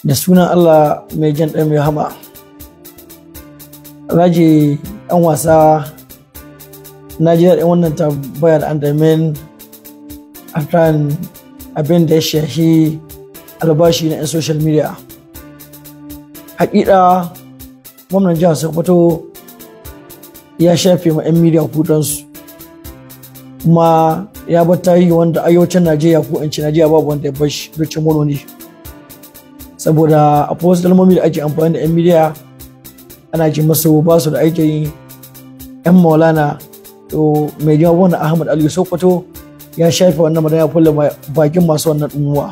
da sunan Allah mai jan ɗan mai hama Alhaji ɗan wasa na ji daɗin wannan tambayar andamin a kan abin da ya shahi albashi na 'yan social media hakika gwamnan jihar sokoto ya shafe ma 'yan media kudansu kuma ya bar tarihi wanda ayyocin najeriya ko in ci najeriya babu wanda ya bar shi ricin ne saboda a wasu kalmomi da ake amfani da 'yan media ana ji masu ba su da aikin 'yan maulana to mai jima wannan ahmad aliyu sokoto ya shafe wannan magana ya kulle bakin masu wannan ɗumuwa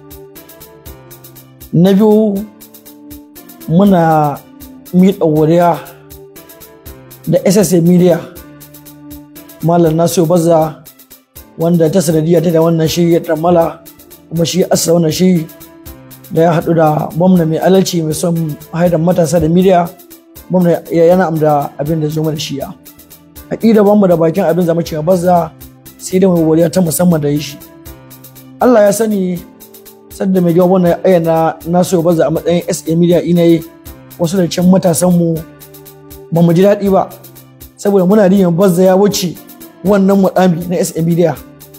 na biyu muna miƙa wuriya da ssa media malam nasiru bazza wanda ta sanadiyya ta da wannan shi ya tsammala kuma shi asa wannan shi da ya haɗu da gwamna mai alalci mai son haidar matasa da media gwamna yana amda abin da zo mana shiya haƙida bamu da bakin abin zama cewa bazza sai da mai wuriya ta musamman da yi shi Allah ya sani sadda mai jawaban na ayyana nasu bazza a matsayin SA media ina yi wasu da cikin matasan mu ba mu ji daɗi ba saboda muna niyyar bazza ya wuce wannan mudami na SA media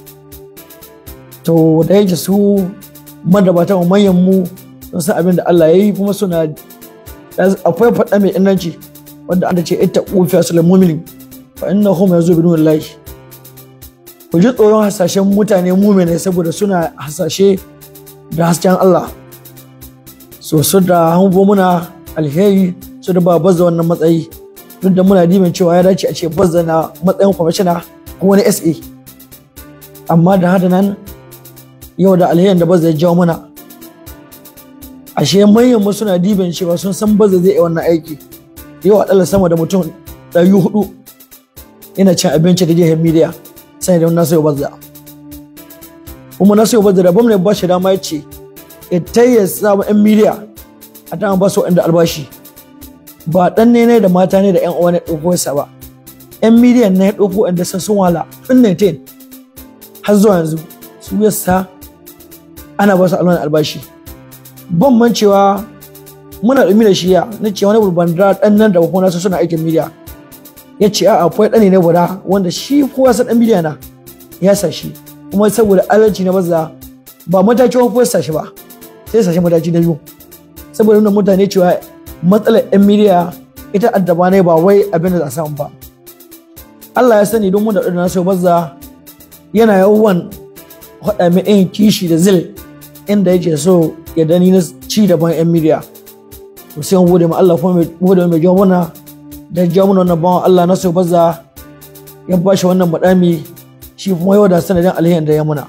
to da yake su madabata mu manyan mu sun san abin da Allah ya yi kuma suna akwai faɗa mai inanci wanda an ce ita ƙofiya su lamuminin fa inna hum yazu bi lahi ku ji tsoron hasashen mutane mumene saboda suna hasashe da hasken Allah so su da hango muna alheri su da ba bazza wannan matsayi duk da muna dimin cewa ya dace a ce bazza na matsayin kwamishina ko wani SA amma da hada nan yau da alherin da bazza ya jawo mana ashe manyan mu suna dibin cewa sun san bazza zai yi wannan aiki yau a sama da mutum ɗari hudu ina cin abinci da jihar media sai da nasu bazza kuma nasu bazza da gwamnati ba shi dama ya ce ita ya samu yan media a ta ba su inda albashi ba dan ne da mata ne da yan uwa ne ɗauko sa ba yan media ne ya ɗauko inda sun sun wala tun 19 har zuwa yanzu su yasa ana ba su alwani albashi ban man cewa muna ɗumi da shiya na ce wani babban ɗan nan da kuma nasu suna aikin media ya ce a'a akwai ɗani na guda wanda shi kowa sa ɗan miliyan na ya sa shi kuma saboda adalci na maza ba matakin wani sa shi ba sai sa shi mataki na biyu saboda nuna mutane cewa matsalar ɗan miliya ita addaba ne ba wai abin da za a samu ba Allah ya sani don mun da ɗan nasu maza yana yawan haɗa mai ɗin kishi da zil inda yake so ya dani na ci daban 'yan miliya to sai gode ma Allah kuma gode mai jawo da ja mana wannan bawan Allah na so baza ya ba shi wannan madami shi kuma yau da sanadin alheri da ya muna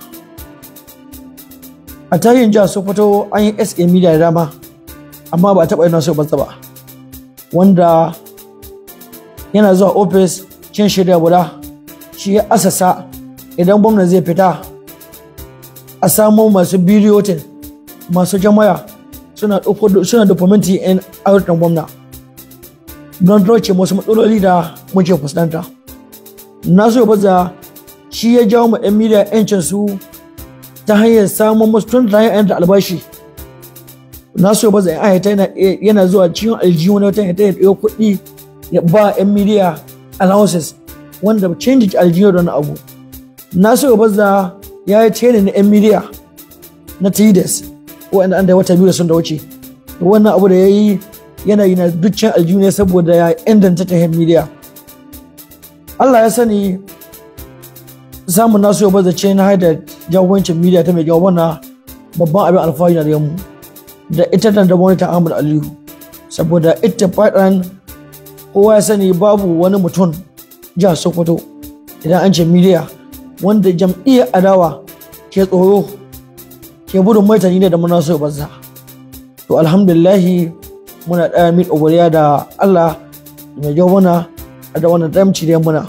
a tarihin jihar Sokoto an yi SA media da dama amma ba a taɓa yin nasu baza ba wanda yana zuwa ofis cin shirya guda shi ya asasa idan gwamna zai fita a samo masu bidiyotin masu jama'a suna suna dokumenti in ayyukan gwamna don roce wasu matsaloli da muke fuskanta na so baza shi ya jawo ma 'yan miliya 'yancin su ta hanyar samun masu tun da hanyar da albashi na so baza yan ayyata yana zuwa cikin aljihu na wata hanyar ya ɗaya kuɗi ya ba 'yan miliya allowances wanda canji aljihu da wani abu na so baza ya yi training na 'yan miliya na tides wa'anda an da wata biyu da sun da wuce wannan abu da ya yi yanayi na dukkan aljihu ne saboda ya inganta ta media Allah ya sani samun nasu yau bazace na haida jagorancin media ta mai jawabanna babban abin alfahari na da mu da ita da wani ta Ahmad Aliyu saboda ita faɗan kowa ya sani babu wani mutum jihar Sokoto idan an ce media wanda jam'iyyar adawa ke tsoro ke gudun maitani ne da muna so banza to alhamdulillahi muna ɗaya miƙa godiya da Allah mai jau mana da wannan damci da muna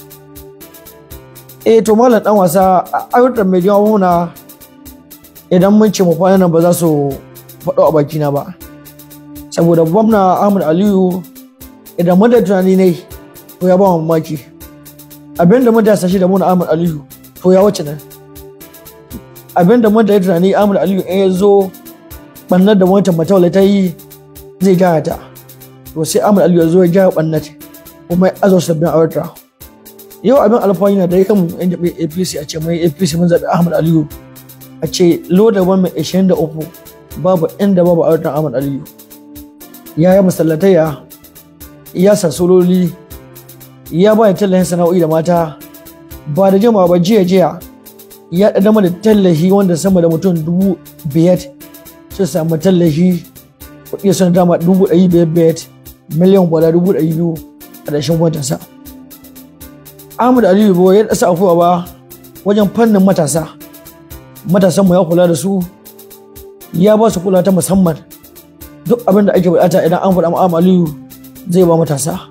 eh to malam dan wasa ayyukan mai jau muna idan mun ce mu kwana nan ba za su faɗo a bakina ba saboda gwamna Ahmad Aliyu idan mun da tunani ne to ya ba mu mamaki abinda mun da sashi da mun Ahmad Aliyu to ya wuce nan abinda mun da tunani Ahmad Aliyu in ya zo ɓannar da wancan matawala ta yi zai gyara ta to sai Ahmad Aliyu ya zo ya gyara ɓannar kuma ya azo sabbin aurata yau abin alfahari na da ya kan yan jabi apc a ce mai apc mun zaɓi ahmad aliyu a ce loda ban mai ashirin da uku babu inda babu auratan ahmad aliyu ya yi masallataya ya sasololi ya ba da tallahin sana'o'i da mata ba da jama'a ba jiya jiya ya ɗaɗama da tallahi wanda sama da mutum dubu biyar su samu tallahi kuɗi sun dama dubu ɗari biyar biyar miliyan gwada dubu ɗari biyu a ƙarshen watansa. Ahmad Aliyu Bo ya ɗasa afuwa ba wajen fannin matasa. Matasan mu ya kula da su ya ba su kula ta musamman duk abin da ake buƙata idan an faɗa Ahmad Aliyu zai ba matasa.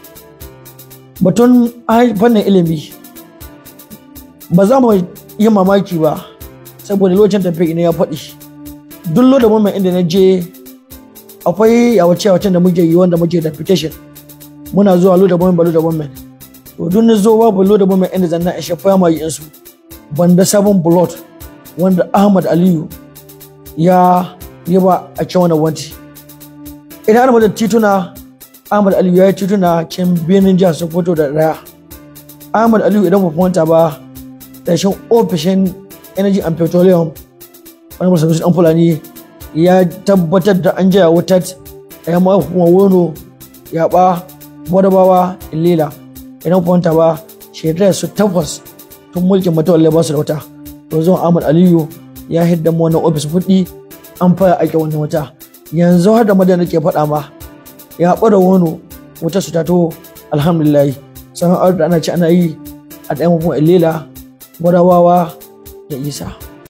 Batun fannin ilimi ba za mu yi mamaki ba saboda lokacin tafiya ne ya faɗi. Duk loda mai inda na je akwai yawace-yawacen da muke yi wanda muke da petition muna zuwa loda bomen ba loda bomen to duk na zo babu loda bomen inda zanna in shafa ma yin su banda sabon blood wanda Ahmad Aliyu ya yi ba a can wani wanti idan ana da tituna Ahmad Aliyu ya yi tituna can birnin jihar Sokoto da Raya Ahmad Aliyu idan ba manta ba ƙarshen ofishin energy and petroleum wani masu an fulani ya tabbatar da an jaya wutar ya ma kuma wono ya ba gwadabawa illila idan kwanta ba shekarar su takwas tun mulkin matawalle ba su da wuta to zuwan ahmad aliyu ya hidda mu wannan ofis kuɗi an fara aiki wannan wuta yanzu har da madana ke faɗa ma ya ɓara wono wutar su ta to alhamdulillah sana'ar da ana ci ana yi a ɗayan kuma illila gwadabawa da isa